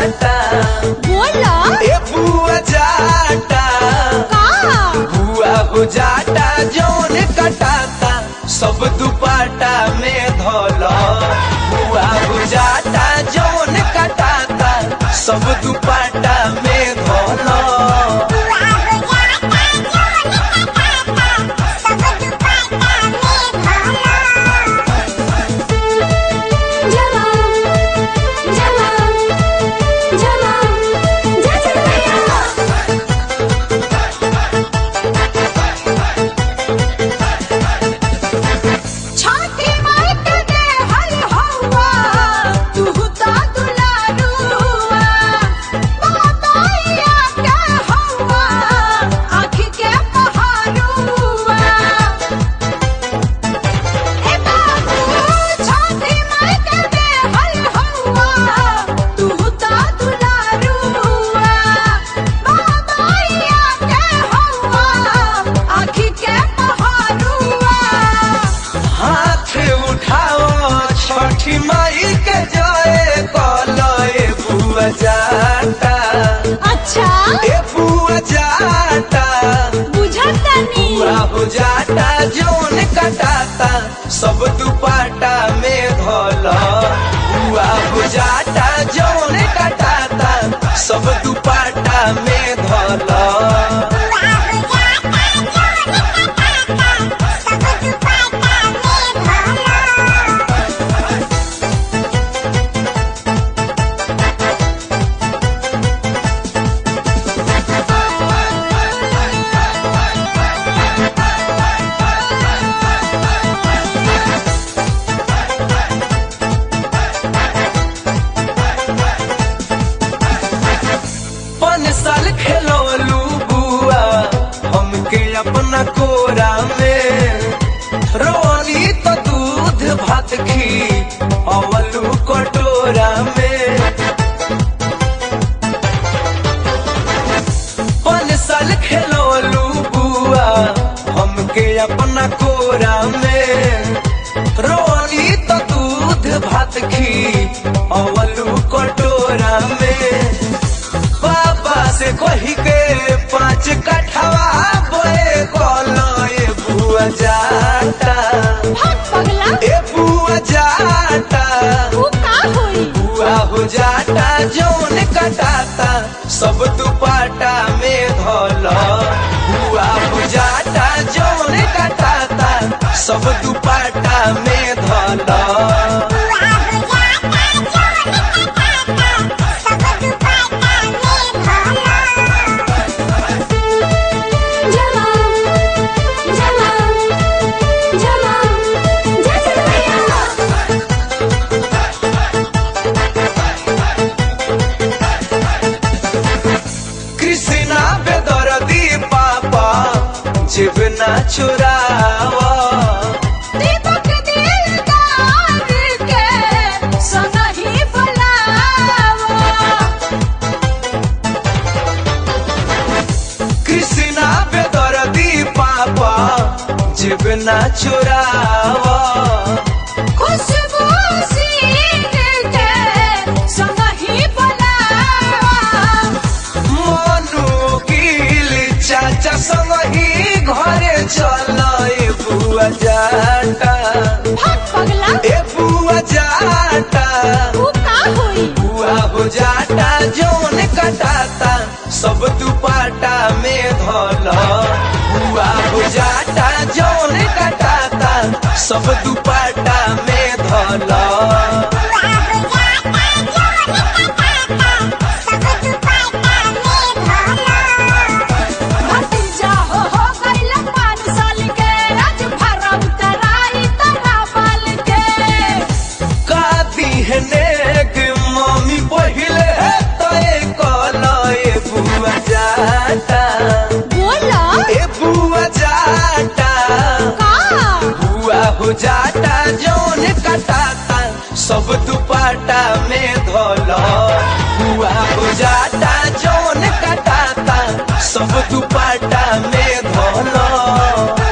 जाटा बोला ए बुआ जाटा का बुआ हो जाटा जौन कटाता सब दुपाटा में धोलो बुआ हो जाटा जौन कटाता सब दुपाटा में धोलो जमा जमा जमा जमा छाती मार के दे हल हवा तू ता दुलारुआ बाताया के हवा आँख के पहाड़ुआ ए बाबू छाती मार के दे हल हवा तू ता दुलारुआ बाताया के हवा आँख के पहाड़ुआ हाथ उठाओ छठी माई के जय कलो ए बुआ जाटा अच्छा ए बुआ जाटा बुझतनी बुआ हो जाटा जौन कटाता सब दुपाटा में धोलो बुआ हो जाटा जौन कटाता सब दुपाटा में धोलो पन साल खेलोलू बुआ हमके अपना कोरा में रोनी तो दूध भात खी अवलू कटोरा में पन साल खेलोलू बुआ हमके अपना कोरा में रोनी तो दूध भात खी अवलू कटोरा में बाबा से कही के पाँच कठवा बोए कोलो ए बुआ जाटा भाग पगला ए बुआ जाटा तू का होई बुआ हो जाटा जौन कटाता सब दुपाटा में धोलो बुआ हो जाटा जौन कटाता सब दुपाटा में धोलो जमा जमा जमा जमा कृष्णा बेदरदी पापा जीवना चुरावा दीपक दिलदार के संगही बुलावा कृष्णा बेदरदी पापा जीवना चुरावा खुशबू सीन के संगही बुलावा मनु गिल चाचा संग ही घरे चल ए बुआ जाटा भाग पगला ए बुआ जाटा तू का होई बुआ हो जाटा जौन कटाता सब दुपाटा में धोलो बुआ हो जाटा जौन कटाता सब दुपाटा में धोलो भतीजा हो हो गइल पाँच साल के आज भरम कराई तरा बाल के का दिहने के मम्मी पहिले तय कलो ए बुआ जाटा बोला ए बुआ जाटा का बुआ हो जाटा जौन कटाता सब दुपाटा में धोलो बुआ हो जाटा जौन कटाता सब दुपाटा में धोलो